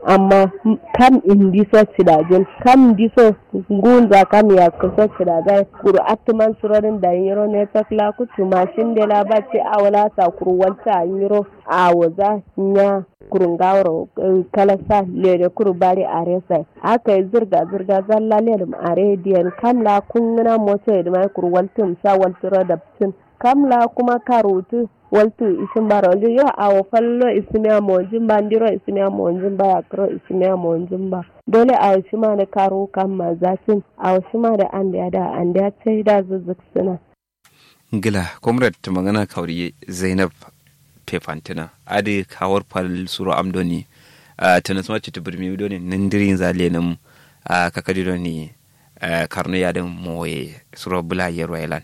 amma kam indiso cidajin kam diso gunza kam ya kusa cidaga kuru atman surorin da yiro ne takla kutu mashin de la bace awala ta kuru walta yiro awaza nya kurun gawar kalasa lere kuru bari aresa aka yi zirga zirga zalla lere are diyan kamla kungina moto da mai kuru waltum sa walturo da tun kamla kuma karutu waltu isin bara wajen yau a fallo isimiya mawajin ba ndiro isimiya mawajin ba ya kiro isimiya mawajin ba dole a wasu ma da karo kan ma zafin a wasu ma da an da da an da ce da zuzzuk suna. gila comrade ta magana kauriye zainab pefantina adi kawar fal suro amdoni a tanasma ci tubirmi doni nindirin zale nam a kakadi doni karno yadin moye suro bula yerwa ilan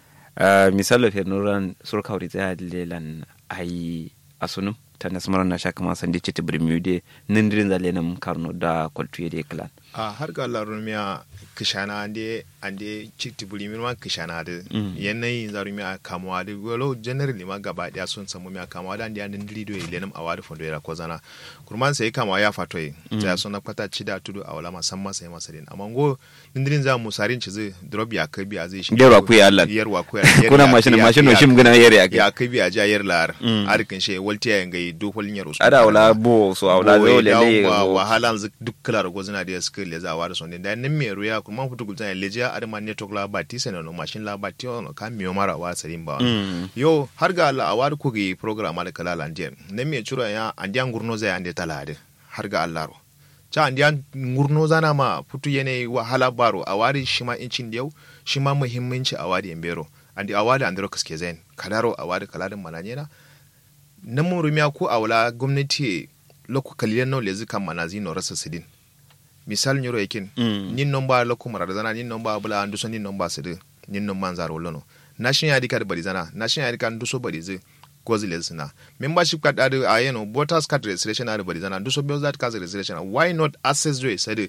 misalo fe nuran sur kawri ta lelan ai asunum ta nasmaran na shaka ma sandi ci tibirmi de nindirin zale nam karno da kwaltuye de klan a har ga Allah miya kishana ande ande cikti buri min ma kishana da yanayin zaru miya kamuwa da walo generally ma gaba daya sun samu miya kamuwa da ande andin dili do ile nam awari fondo era ko zana kurman sai kamawa ya fato yi ta sun na kwata cida tudu a wala musamman sai masarin amma go dindirin za mu sarin ci zai drop ya kai biya zai shi yarwa ku ya Allah yarwa ku ya kuna mashin mashin no shim gana yare akai ya kai biya ja yar lar arkin she waltiya ngai do holin yaro ada wala bo so wala zo le le wahalan duk kala go zina da suka le za wada sonde da nan me ruya kuma futu gulta leja adama network la bati sene no machine la bati on ka mi mara wa sarin ba yo har ga Allah awar ku gi program ala kala lande nan me chura ya andian gurno zai ande talade har ga Allah ro cha andian gurno zana ma futu yene wahala baro awari shima incin yau shima muhimmanci awari embero andi awari andro kaske zain kadaro awari kaladin mananyena nan mun rumiya ko awla gwamnati lokku kalilan no lezi kan manazi no rasa sidin misal nyoro yakin mm. nin nomba loko marada zana nin nomba bula anduso nin nomba sede nin nomba nzaro lono national id card bari zana national id card nduso bari ze gozi lesna membership card adu ayeno voters card registration adu bari zana nduso bills that card registration why not access do sede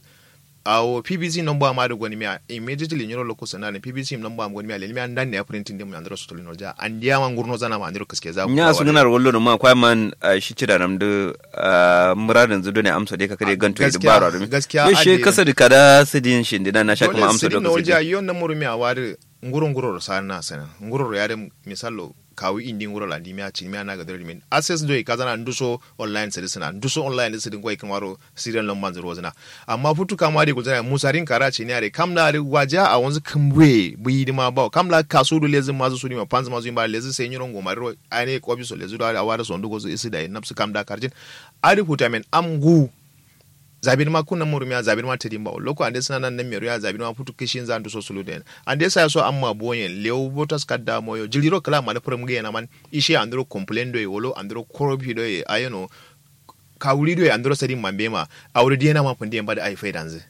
awo pbc number ma da gwani miya immediately nyoro loko sana ne pbc number ma gwani miya lemi an dan ne printing dem andro so tolino ja an dia man gurno zana ma andro kaske za nya su gana rollo no ma kwa man shi cira nam de muradin zudo ne amsa de kakare ganto da baro da gaskiya yo she kasa da kada sidin shi dina na shaka ma amsa da kaske ja yo na muru miya wari nguro nguro sana sana nguro ya de misalo kawi indi nguro la ndimi achi mi ana gadari min access do kazana nduso online sedi sana nduso online sedi ngoi kamaro serial no manzo rozana amma futu kama de gulzana musarin karachi ne are kamla are waja a wanzu kamwe buyi ma ba kamla kaso do lezi mazu sudi ma panzu mazu imba lezi sai nyiro ngoma ro ane ko biso lezi do awara so ndugo isi da napsu kamda karjin ari futa men amgu zabin ma kunna muru ya zabin ma tedin ba loko ande sina nan meru ya zabin ma putu kishin zandu so sulu den ande sa so amma boyen lew botas kadda moyo jiliro kala ma pram ge na man ishe andro complain do wolo andro korobi do ayeno kawuri do andro sadin mambe ma awre diena ma pande ba da ai faidanze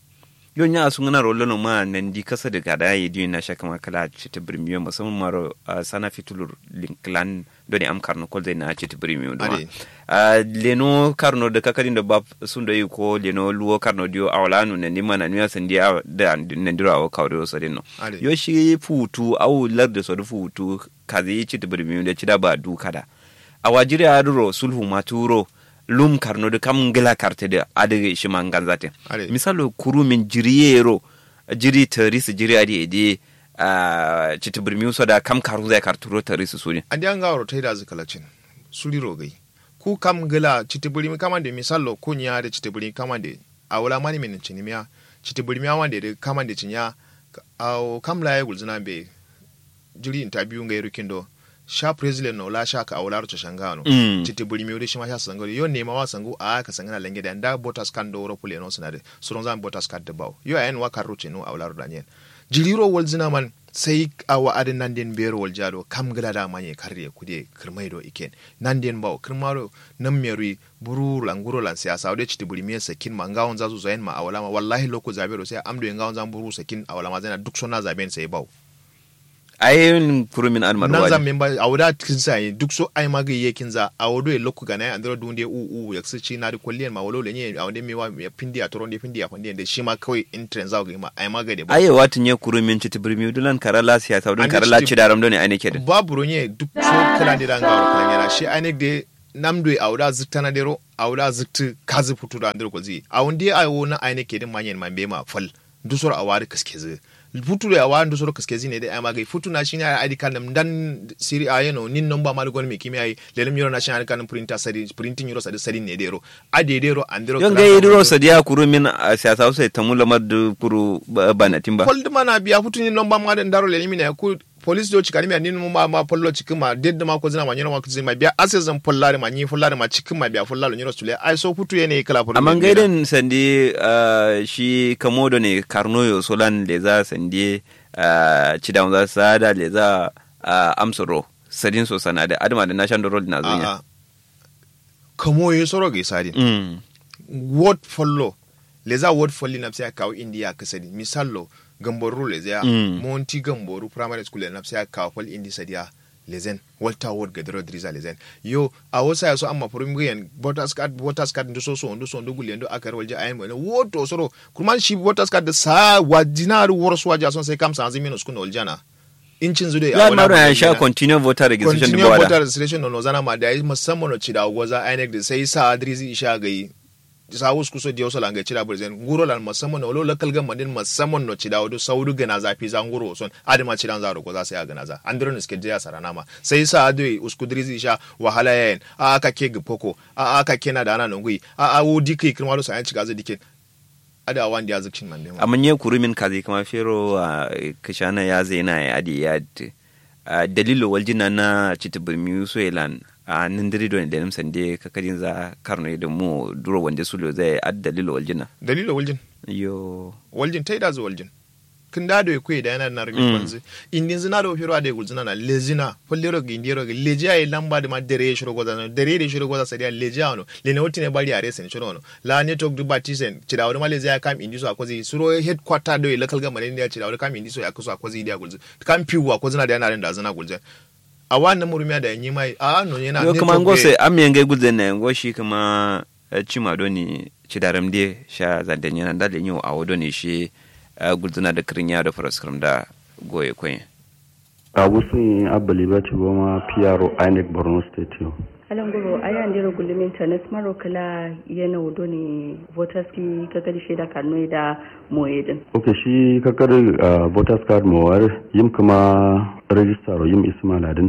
yo nya su ngana rollo no ma nan di kasa da gada yi di na shaka ma kala ci ta birmiyo musamman maro sana fitulur linklan do ne am karno kol zai na ci ta birmiyo do leno karno da kakadin da ba sun da yi ko leno luwo karno dio awla nu ne nima na niya san dia da nan diro awo kawre so dinno yo shi futu awu lar da so da futu kazi ci ta birmiyo da ci da ba du kada awajiri aduro sulhu maturo lum karno de kam ngela karte de adege shima nganzate misalo kuru min jiriyero jiri terisi jiri adi edi uh, chitibir miuso da kam karu zai karturo terisi suni andi an gawaro taida zikalacin suli rogai ku kam ngela chitibir mi kamande misalo kunya de chitibir kamande awala mani min chinimia chitibir mi awande de kamande chinya aw kam la yegul zina be jiri interview ngai rukindo sha president no la sha ka awlar to shangano mm. titi buri miuri shima sha sango yo ne ma wa sango a ka sangana lenge da nda botas kan do ro pule no sanade suron zan botas kan de baw yo en wa karuce no awlar da nyen jiliro wal zina man sai awa adin nan den bero wal jado kam gala da manye karre kude kirmai do iken nan den baw kirmaro nan meri buru languro lan siyasa ode chiti buri miya sakin ma ngawon zazu zayen ma awala ma wallahi loko zabero sai amdo ngawon zan buru sakin awala ma zana duk sona zaben sai baw ayin kurumin an marwa nan zan memba a wuda kin sa duk so ai ma ga yekin za a wudo e lokku ga na andro dunde u u ya ci na da kulliyan ma walo lenye a wande mewa ya pindi a toron de pindi a kwande da shi ma kawai in trend za ga ma ai ma ga de aye watin ya kurumin ci tibirmi dulan karala siya ta dun karala ci daram doni ane kedin babu ronye duk so kala de dan ga kala yana shi ane de namdo awda ziktana dero awda zikti kazi futu da andro kozi awndi ayo na ayne kedin manyen mambe ma fal dusor awari kaskeze futu da awa dusor kaskezi ne da ama gai futu na shine ai id card dan siri ayeno nin nomba ma gon mi kimi ai lelem yoro national id card printer sari printing yoro sari sari ne dero ade dero andro yon ga yidiro sadiya kuru min a siyasa sai tamula madu kuru banatin ba fold mana biya futu ni nomba ma da ndaro lelemi ne ku police do cikani mi anin ma ma pollo cikin ma dedda ma ko zina ma nyoro ma kuzin ma biya asezan pollare ma nyi follare ma cikin ma biya follare nyoro sule ai so futu yene kala futu amma gaiden sandi shi kamodo ne karnoyo solan le za sandi cidan za sada le za amsoro sadin so sana da adama da national road na zunya kamo yi soro ga sadin word follow le za word follow na sai kawo india kasadi misallo gamboru le zaya Mm. monti gamboru primary school na sai kawo fal indi sadiya lezen walter ward gadro driza lezen yo a wasa yaso amma furum guyen voters card voters card ndo so so ndo so ndo gulen ndo akar walja ayin wala woto soro kuma shi voters card da sa wajinar worso waja son sai kam sa azimi skun waljana incin zude ya maro ya sha continue voter registration da continue bawada voter registration no zana ma da yi musamman no cida goza INEC da sai sa adrisi isha gai sa wasu kuso diyo sala ngai cida burzen nguro lan musamman no lo local government din musamman no cida wado sauru gana zafi za nguro son adima cidan zaro goza sai a gana za andro ne suke jiya sarana ma sai sa adoi usku drisi isha wahala yayin a aka ke gipoko a aka kena da ana nungui a a wo dikai kirma lo sa yan ciga zai dikin ada wanda ya zikin man nema amma nye kurumin kazi kama fero a kashana ya zaina ya adi ya d- a dalilo waljina na chitibirmi so elan a nindiri don da nimsan de kakadin za karno da mu duro wanda sulo zai ad dalilo waljina dalilo waljin yo waljin tai da zu waljin kin da do kwe da yana na rumi Mm. kwanzi indin zina do firo ade gulzina na lezina follero gi indiro gi leji ay lamba de ma dere shiro goza no dere de shiro goza sadia leji ano le ne wotine bari are sen shiro no la network du batisen cida wani male zai kam indi so akozi suro headquarter do local government ne cida wani kam indi so akoso akozi dia gulzi kam piwu akozi na da yana da zina gulzi a wannan murumiya da yanyi mai a no yana yo kuma network ngo de- se am yenge gudzen na ngo shi kuma eh, chima doni chidaram de sha zandan yana da lenyo a wodoni shi eh, gudzuna da krinya da faraskram da goye kwen a wusun abali ba ci goma PRO INEC Borno State yau. alan guro aya ndiro gulumin tanes maro kala yana wudo ne voters ki kakari shaida karno da moyedin Ok shi kakar uh, voters card mawar yim kuma register yim ismail adin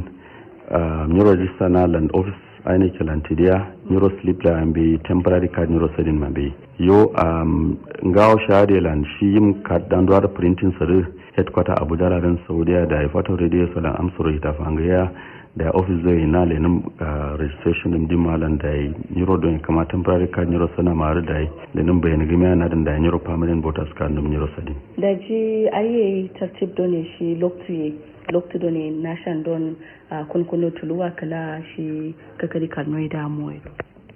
uh, ni register na land office INEC lantidia neuro slip la ambe temporary card neuro sedin mambe yo um, ngawo shade land shi yim card dan duwar printing sare headquarter abuja la dan saudiya da ifato radio salan amsuro ita fangaya da office zai na lenin uh, registration din dimalan da yi neuro don kama temporary card neuro sana mare da yi lenin bayan gami na da neuro permanent voters card din neuro sedin da ji aye tartib done shi loktu loktu done nashan don ah, kunkuno tuluwa kala shi kakari karno da moyedin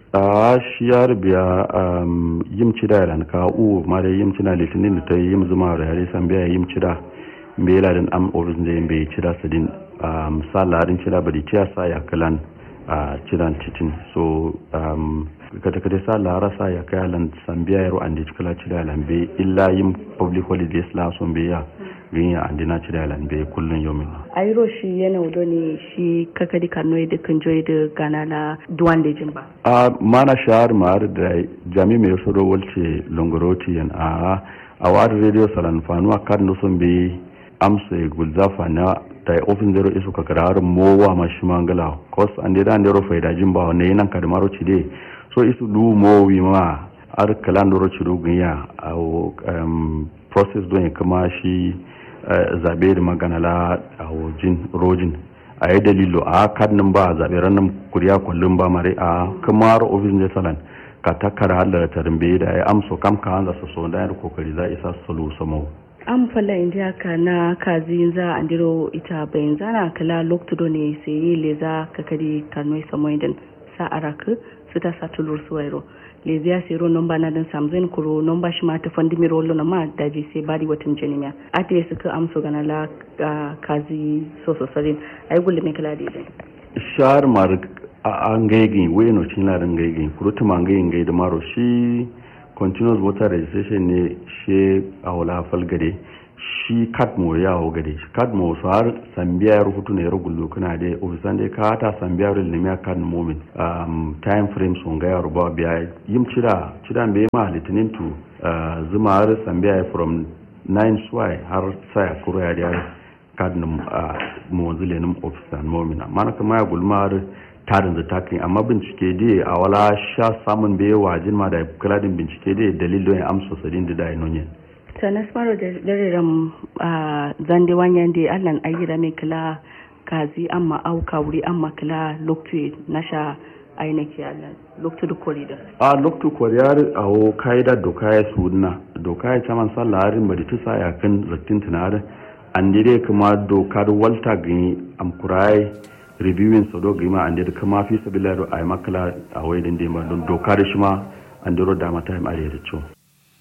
a shi ya rubiya um, yim cida ya ka u ma da yim cida litinin da ta yi yim zuma da yare san biya yim cida mbe la den am ofis da yimbe cida sadin um, sa larin cida badi tiya sa ya kalan a cidan titin so um, kata kata sa lara sa ya kaya lan san biya yaro andi cikala cida lambe illa yim public holidays la son biya ganya andi na cida lambe kullun yomin ayiro shi yana wudo ne shi kakari karno da kan joyi da gana la duwan da jin ba a mana shahar ma'ar da jami mai soro walce longoroti yan a a wadi radio salan fanuwa kan da sun bi amsa gulzafa na da ofin zero isu ka kararin mowa ma shi mangala kos an da dan dero faida jin ba wannan nan ka da maro ci de so isu du mowi ma ar kalan doro ci dogun ya a um, process don kuma shi eh, zabe da magana la a jin rojin a yi dalilo a kadnin ba a zaɓe ranar kuriya kullum ba mare a kamar ofis ne salan ka takara halar tarimbe da ya amso kam ka hanza su so da kokari za a isa sulu samo an falla inda ka na kazi za a ndiro ita bayan zana kala loktudo ne sai yi leza kakari karno samoidin sa araka su ta sa tulur suwairo lezi ya sero nomba na dan samzin kuro nomba shi ma ta fandi mi rolo na ma daji sai bari watan janimiya ate ya suka amso gana la ah, kazi so so sarin ai gulle me kala dizin shahar mar a an gaigin wai no cin larin gaigin kurutu man gaigin gai da maro shi continuous voter registration ne she a wala falgare shi kadmo ya ho gade shi kadmo so har sambiya ya rubutu ne rugullu kuna da ofisan da ka ta sambiya rul ne kan moment um, time frame sun ga ya ruba biya yim cira cira be ma litinin to uh, zuma har sambiya from 9 swai har saya kuro ya da kadnum a mawazile nim ofisan momina mana kama ya gulmar tarin da takin amma bincike dai a wala sha samun bai wajin ma da kaladin bincike dai dalilin ya amsa sadin da dai nonye sanas maro da dariram a zande wanyan da allan ayyira mai kila kazi amma auka wuri amma kila loktu na sha ainihi allan loktu da korida a loktu koriyar a wo kaida doka ya suna doka ya caman sallarin bari tusa ya kan rattin tunarin an dire kuma dokar walta gani amkurai reviewing so do gima an dire kuma fi sabila do ay makala a waydin de ma don dokar shi ma an diro da mata am are da cho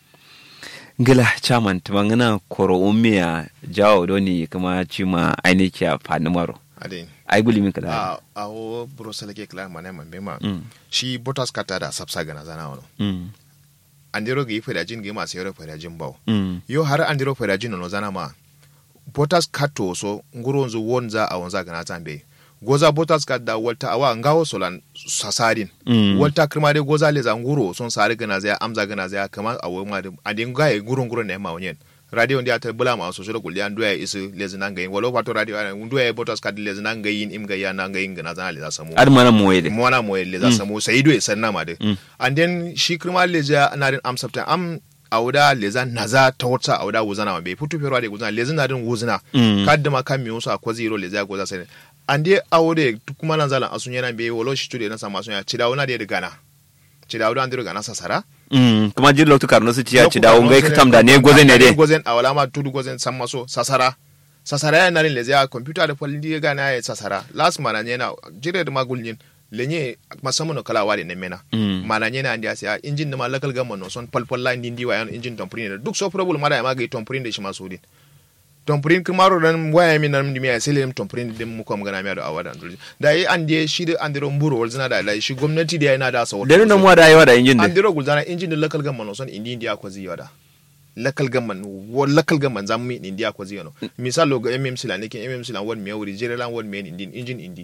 gila chairman tumangana koro umia jawo doni kuma chima ainiki a fanimaro ade ai guli min kala a a wo brosel ke klar mane man bema shi botas kata da sapsa gana zana wono mm andiro gi feda jin gi ma sayro feda jin bawo mm yo har andiro feda jin no zana ma botas kato so nguro nzu wonza a wonza gana zambe goza botas kat da walta awa ngawo solan sasarin Mm. walta kirma de goza leza nguro son sare gana zaya amza gana zaya kama awo ma de ade ngaye nguro nguro ne ma onyen radio ndi ata bula ma so so gulli an doya isu leza nan gayin walo pato radio ana ndoya botas kat leza nan gayin im gaya nan gayin gana zana leza samu ar mana moyede mwana mo le za samu sai do san na ma de and then shi kirma leja na din am sabta am auda leza naza ta wata auda wuzana ma be putu pero de wuzana leza na din wuzana Mm. kadda ma kan mi musu akwa zero leza goza sai and then aude kuma nan zalan asun yana be wolo shi tude na sama sun ya cida wona de gana cida wuda an de gana sasara mm kuma jir loktu karno su ciya ci dawo ngai katam da ne goze ne de gozen awala ma tudu gozen san maso sasara sasara ya narin leza ya computer da falli di gana ya sasara last mana yana jire da magulnin lenye masamu no kala wade ne mena Mm. mana nyena andi asia engine ma local government no son pal pal line ndi wa engine tomprin duk so problem mara ma ga tomprin de shi ma sudin tomprin kumaro dan waya mi nan ndi mi asele dem tomprin dem mu kom gana mi ado awada ndul da yi andi shi da andi ro mburo wal zina da la shi gwamnati da yana da sa da nan mu da yawa da injin andi de ro gulzana engine da local government no son indi ndi akwa ziyo da local government wo local government zamu mi indi akwa ziyo no misalo ga mmc la ne ke mmc la won mi wuri jere lan won mi indi engine indi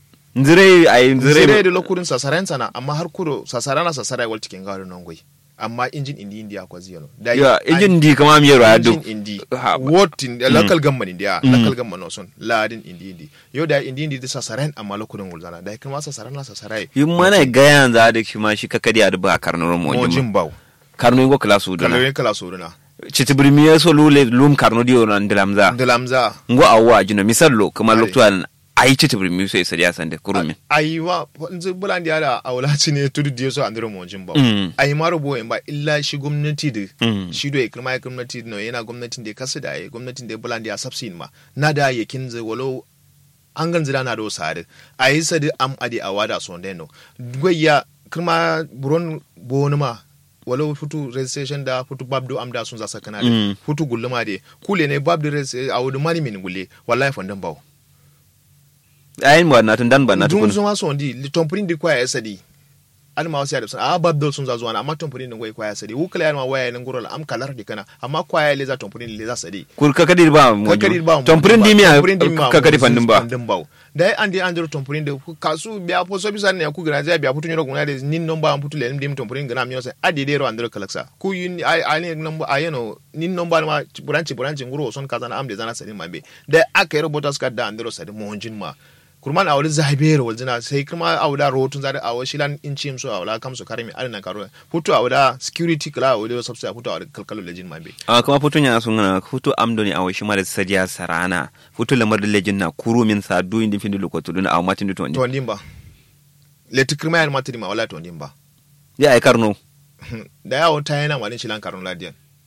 nzire ai zire nzire da lokurin sasaren sana amma har kuro sasarana sasara wal cikin garo non goi amma injin indi indi akwa ziyano da ya injin di kama mi yaro adu injin indi Ha, ba- what in local government india local government no son ladin indi indi yo da indi indi da sasaren amma lokurin gulzana da kuma sasarana sasarai yin mana ga yanzu da shi ma shi kakadi adu ba karno mo mo jin jin baw karno ngo kala su dana kaloyen kala soruna chiti brimiye so lule lum karno di ona ndilamza ndalamza ngo awwa jino misallo kuma Are. loktu an ai chiti brimiye so isariya sande kurumi ayiwa nzi bulandi ala awla cine tudu diyo so andiro mo jin baw Mm. ayi maro bo en ba illa shi gwamnati da Mm. shi do ikirma ya gwamnati no yana gwamnatin da kasu da ya gwamnatin da bulandi a subsin ma na da ya kinze walo an gan zira na do sare ayi sadi am adi awada so ndeno goyya kirma buron bonu ma walo futu registration da futu babdo am da sun za sakana da Mm. futu gulluma de kule ne babdo registration awudu mani min gulle wallahi fondan bawo ayin mo na tun dan ba na dun tukun zuma so ndi li tompurin di kwaya sadi an ma wasu ya da sun a babdo sun za zuwa na amma tompurin din goyi kwaya sadi wukala ya ma waya nan gurala am kalar di kana amma kwaya le za tompurin le za sadi kur kakadi ba mo kakari ba mu tomprin di miya tompurin di ma kakadi fandin ba fandin ba da ai andi andro tompurin de kasu biya po so bisa ne ku gina ja biya putu nyoro guna de nin nomba am putu le nim tompurin gina mi yose adi de ro andro kalaksa ku yun ai ai nomba ayeno nin nomba ma buranci buranci nguro son kaza na am de zana sadi mambe da aka yi robotas ka da andro sadi mo honjin ma kurman a wani zabe ro walzina sai kuma a wuda rotun zare a wani shilan in cim so a wala kam su karimi alina karo putu a wuda security kala a wuda sabsa a putu a wuda kalkalo lejin mambe a kuma futu nya sun na futu amdo ni awo shi mara sadiya sarana futu lamar da lejin na kuru min sa du indin fin lokoto dun a matin du tondi to ndimba leti kirma yan matiri ma wala to ndimba ya ai karno da yawo ta yana malin shilan karno ladiyan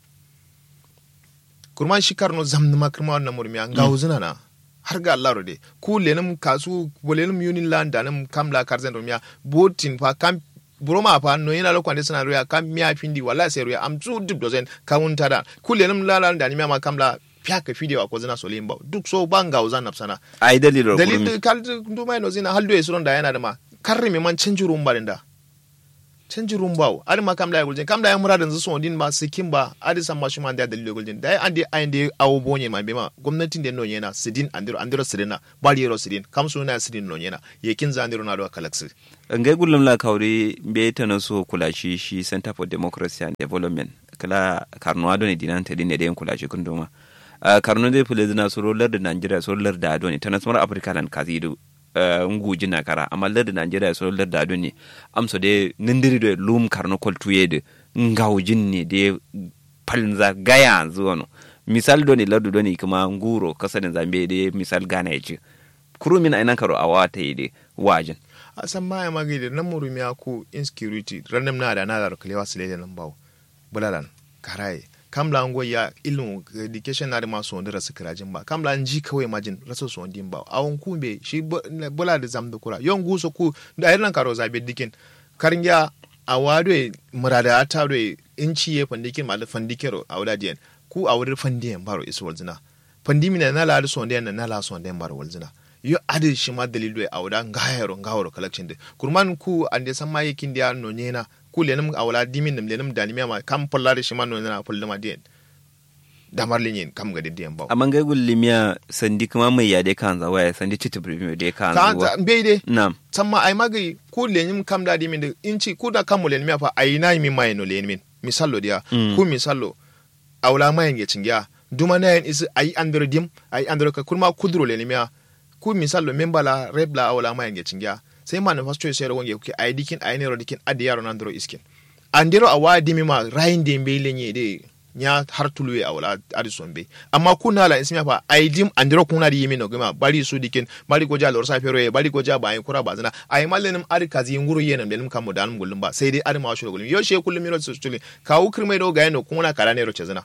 kurman shi karno zamni ma kirma wannan murmiya ga huzuna na har ga Allah rode ku lenum kasu bolenum yunin land danum kamla karzen rumiya botin fa kam buroma fa no yana lokwan suna ruya kam miya findi wala sai ruya am su duk dozen kamun tada ku lenum lala da ni ma kamla fiya ka fide wa ko zina so limba duk so banga uzan napsana ai dalilo dalil kurumi kal du mai no zina haldo e suron da yana da ma karri me man canji rumba da canji rumbawo adi ma kam da guljen kam da ya muradin zu sondin ba sikin ba adi san ma shuma da dalilo guljen da ande ande awo bonye ma bema gwamnatin da non yana sidin andiro andiro sidina bali yero sidin kam suna sidin non yana yekin za andiro na do kalaksi ngai gullum la kawri be tana so kula shi shi center for democracy and development kala karnuwa do ne dinan ta dinne da yan kula shi kunduma uh, karnu de fule zina so rolar da Nigeria so rolar da ado ne tana smar Africa lan kazidu uh, nguji na kara amma lar da Nigeria so rolar da ado ne amso de nindiri do lum karnu kol tuye de ngawjin ne de palnza gaya zuwa no misal do ne lardu do ne kuma nguro kasarin zambe de misal gana ya ce kurumin ainan karo awa ta yi de wajin a san ma ya magi da nan murumi ya ku insecurity random na da na da kalewa su lele nan bawo bulalan karaye kamla ngo ya ilmu education na da masu wanda rasu kirajin ba kamla ji kawai majin rasu su wandin ba awon ku be shi bula da zam da kura yon guso ku da irin karo zabe dikin karin ya a wado murada ta do inci ye fandikin ma da fandikero a wadajen ku a wurin fandiyan baro isu walzina pandimi na la da sonde na na la sonde baro walzina yo adi shi ma dalilu a wuda ngayaro ngawaro collection de kurman ku ande san ma yakin dia no nyena ku lenum a wala dimin nim lenum danimi ma kam pollare shi ma no na pollama dien damar linyin kam ga didiyan ba amma ngai gullimiya sandi kuma mai yade kan zawa ya sandi titi premier de kan zawa ta be de na'am samma ai magi ku lenyum kam da dimin de inci ku da kam lenum fa ai na mi mai no lenmin misallo dia ku misallo awla mayen ge cingiya duma na yin isi ai andro dim ai andro ka kurma kudro lenimiya ku misalo memba la rep la awla ma yange chingia sai manifesto sai ro kuke ai dikin ai ne ro dikin adi yaro nan dro iskin andiro awa dimi ma rain de mbe lenye de nya har tulwe awla adi sombe amma kuna la ismi fa ai dim andiro kuna di yimi no gama bari su dikin bari goja lor sa fero bari goja ba ai kura bazana ai mallenim adi kazi nguru yenem denim kam dan gullum ba sai dai adi ma shuro gullum yo she kullum miro su tuli kawu kirmai do ga no kuna kara ne ro chezana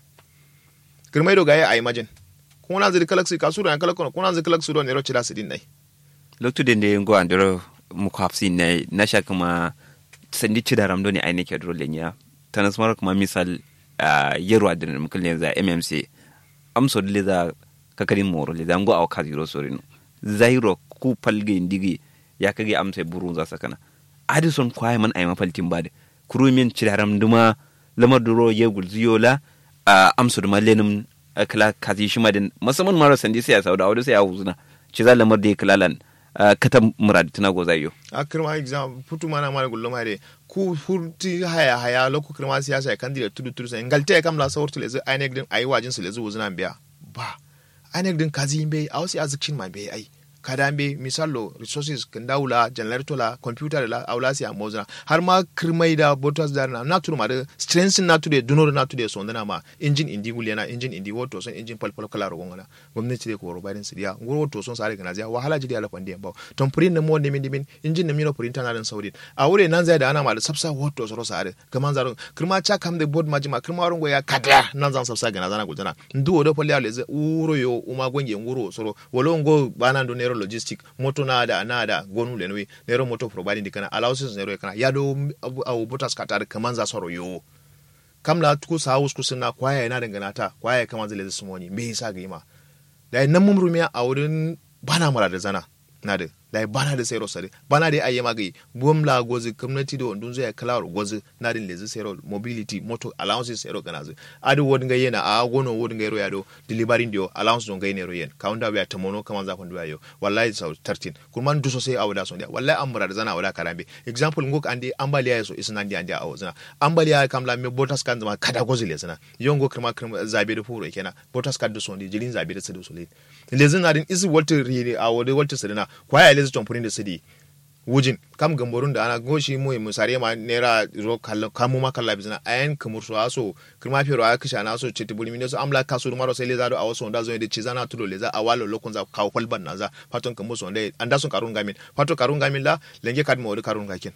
kirmai do ga ai majin kuna ziri kalak si kasuru yan kalak kono kuna ziri kalak su do nero chira sidin nai loktu den de ngo andoro mu kwapsi ne na sha kuma sandi ci da ramdo ne aini ke dole nya tanasmar kuma misal yero adin mu kulle za mmc amso le za kakarin moro le za ngo aw kaziro sorino zairo ku palge ndigi ya kage amsa burun za sakana adison kwaye man ay mafaltin bade kurumin ci da ramduma lamar duro yegul ziyola amso duma lenum kala kazi shi madin musamman mara sandi sai ya sauda wadda sai ya huzuna ci za lamar da ya kalalan kata murad tana goza yo a kirma exam putu mana mara gullo mare ku furti haya haya loku kirma siyasa ya kandida tudu tudu sai ngalte kam la sawurtu lezu ainek din ayi wajin su lezu wuzuna biya ba ainek din kazi be a wasu azikcin ma be ai kada be misalo resources kan daula generator la computer la aula si amozna har ma kirmai da botas da na natur ma da strength na tude dunor na tude so ndana ma engine indi gulena engine indi woto son engine pal pal kala ro ngona gwamnati de ko ro bayin sidiya ngor woto son sare kana zia wahala jidi ala pande ba ton prin na mo ne min dimin engine na mino prin tana dan saudi a wure nan zai da ana ma da sabsa woto so sare kaman zaro kirma cha kam de board majima kirma rongo ya kada nan zan sabsa gana zana gudana ndu wodo pali ale ze uro yo uma gonge nguro soro wolo ngo bana ndo nero logistic moto na da na da gonu le nwe nero moto providing dikana allowances nero kana yado au botas katar kaman za soro yo kamla tuku sa haus kusina kwaya yana dangana ta kwaya kaman zai lezi sumoni me yasa ga ima da nan mun rumiya a wurin bana mara da zana na da da bana da sayro sare bana da ayyama gai bom la gozi community do ndun zai kala gozi na din lezi sayro mobility moto allowances sayro kana zai adu wodin ga yana a gono wodin ga yaro yado delivery dio allowance don ga yana yen kaunda ya tamono kaman za kundu ayo wallahi sau 13 kurman duso sai awda so dia wallahi amura da zana awda karambe example ngok ande ambaliya yaso isna ndi ande awo zana ambaliya kamla me botas kan zama kada gozi le zana yongo kirma kirma zabe da furo kenan botas kan duso ndi jirin zabe da sadu so le lezin na din isi walter ri a wode walter sadana kwaya lezi tompurin da sidi wujin kam gamborun da ana goshi mu musare ma nera ro kallo kamu ma kalla bizna ayan kamur so aso kirma fero aya kisha na so cheti buli minso amla kasu maro sai leza do a waso nda zo de chizana tulo leza awalo lokon za kaw kwalban na za faton kamu so nda anda sun karun gamin fato karun gamin la lenge kad mo karun gakin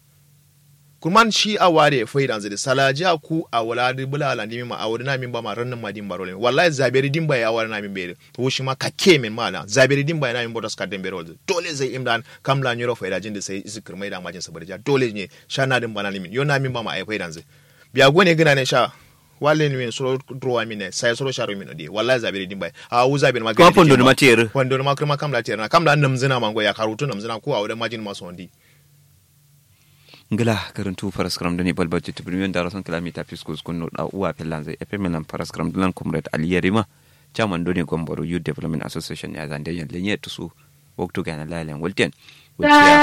kurman shi a ware fai dan zidi salaji a ku a wala di bula ala ndimi ma a wuri na min ba ma rannan ma din baro le wallahi zaberi din ba ya wala na min bere to shi ma ka ke min ma na zaberi din ba na min bodas ka den bere wal dole zai imdan kam la nyoro fai da jin da sai isi kirmai da majin sabarja dole ne sha na din ba na min yo na min ba ma ai fai dan zidi biya gone gina ne sha wale ni min soro drowa min ne sai soro sharo min odi wallahi zaberi din ba a u zaberi ma kuma fondo ni matir fondo ma kuma kam la tiyar na kam la namzina mango ya karutu namzina ko a wurin majin ma so ndi ngila karantu paraskram dani balbal ci tibrimiyon da rason kilomita fiskus kunno da uwa pelan zai efe melan paraskram dilan comrade ali yarima chairman doni gomboro youth development association ya zande yan lenye tusu waktu gana lalen walten